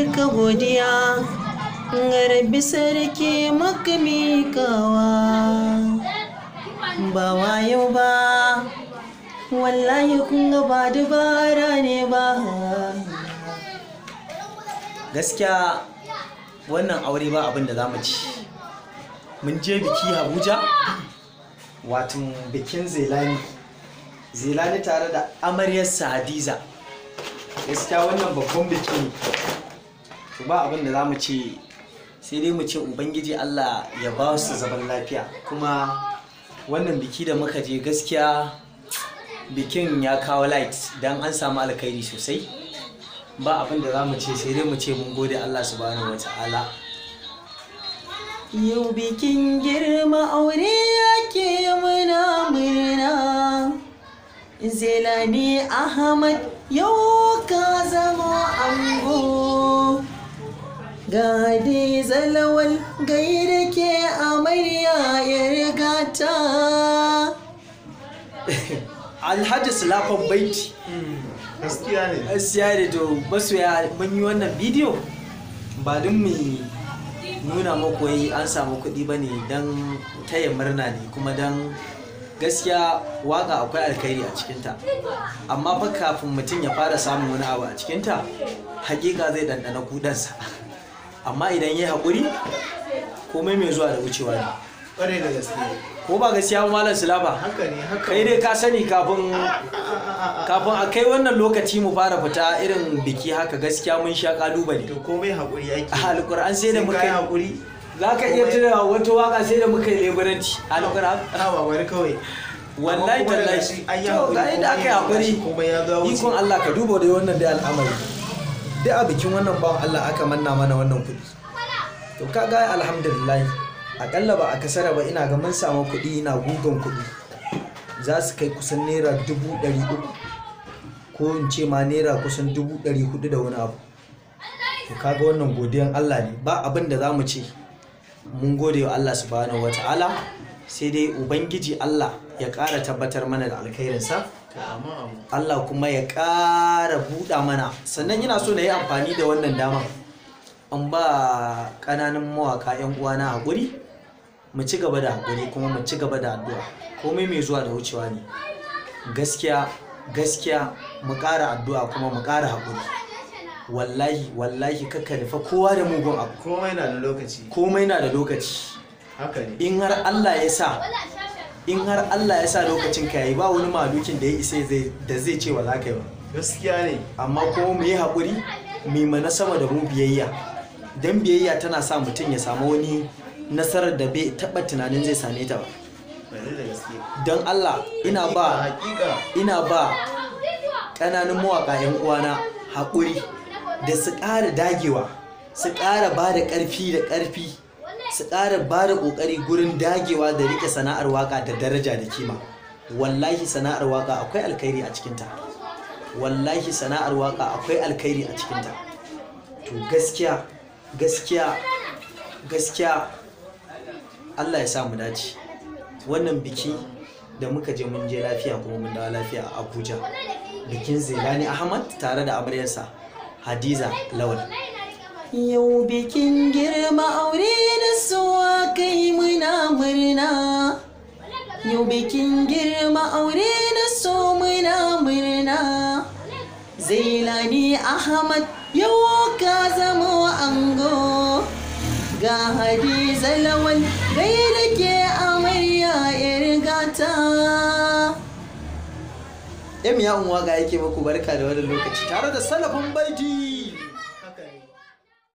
duka godiya rabbi sarki maka mikawa ba wayo ba wallahi kun ga ba dabara ne ba gaskiya wannan aure ba abin da za mu ci mun je biki abuja watan bikin zelani zelani tare da amaryarsa hadiza gaskiya wannan babban biki ne to ba abin da za mu ce sai dai mu ce ubangiji allah ya ba su zaman lafiya kuma wannan biki da muka je gaskiya bikin ya kawo light don an samu alkhairi sosai ba abin da za mu ce sai dai mu ce mun gode allah subhanahu wa ta'ala Yau bikin girma aure yake muna murna Zelani Ahmad yau ka zama ango Gadi zalawal gaida ke amarya ya rigata Alhaji Sulafan Baiti gaskiya ne gaskiya da to masoya mun yi wannan bidiyo ba don mu nuna muku wai an samu kuɗi ba ne don taya murna ne kuma don gaskiya waka akwai alkhairi a cikinta amma fa kafin mutum ya fara samun wani abu a cikinta hakika zai ɗanɗana kudansa amma idan ya yi haƙuri komai mai zuwa da wucewa ne ƙwarai da gaske ko ba gaskiya ba malam sulaba haka ne haka kai dai ka sani kafin kafin a kai wannan lokaci mu fara fita irin biki haka gaskiya mun sha kalubale to komai haƙuri yake a alkur'an sai da muka yi yi haƙuri za ka iya tuna wata waka sai da muka yi leburanci alkur'an a ba wani kawai wallahi Amma kuma daga tallahi shi an yi to haƙuri, ga yadda aka yi komai hakuri komai ya zo wuce. ikon Allah ka duba da wannan dai al'amari dai a bikin wannan bawan Allah aka manna mana wannan kuɗi to kaga alhamdulillah akalla ba a kasara ba ina ga mun samu kuɗi ina gugan kuɗi za su kai kusan naira dubu ɗari uku ko in ce ma naira kusan dubu ɗari hudu da wani abu to kaga wannan godiyan Allah ne ba abin da za mu ce mun gode wa Allah subhanahu wa ta'ala sai dai ubangiji Allah ya ƙara tabbatar mana da alkhairinsa To, amma amma Allah kuma ya ƙara buɗa mana sannan ina so na yi amfani da wannan dama an ba ƙananan mawaƙa 'yan uwana haƙuri mu ci gaba da haƙuri kuma mu ci gaba da addu'a komai mai zuwa da wucewa ne gaskiya gaskiya mu ƙara addu'a kuma mu ƙara haƙuri wallahi wallahi kakka nufa kowa da mugun abu komai na da lokaci komai na da lokaci haka ne in har Allah ya sa in har Allah ya sa lokacin ka yayi ba wani malukin da ya isa zai da zai ce wa za ka yi ba gaskiya ne amma kuma mu yi haƙuri mu yi mana sama da mu biyayya dan biyayya tana sa mutum ya samu wani nasarar da bai taɓa tunanin zai same ta ba ƙwarai da gaske don Allah ina ba hakika ina ba ƙananan mawaƙa 'yan uwana haƙuri da su ƙara dagewa su ƙara ba da ƙarfi da ƙarfi su ƙara ba da ƙoƙari gurin dagewa da riƙe sana'ar waƙa da daraja da kima wallahi sana'ar waƙa akwai alkhairi a cikinta wallahi sana'ar waƙa akwai alkhairi a cikinta to gaskiya gaskiya gaskiya Allah ya sa mu dace wannan biki da muka je mun je lafiya kuma mun dawo lafiya a Abuja bikin Zelani Ahmad tare da amaryarsa Hadiza Lawal Yau bikin girma aure da suwa kai muna murna Yau bikin girma aure da so muna murna Zailani Ahmad yau ka zama ango ga Hadiza Lawal gaida ke amarya irgata Em ya unwa ga yake muku barka da wannan lokaci tare da salafin baiti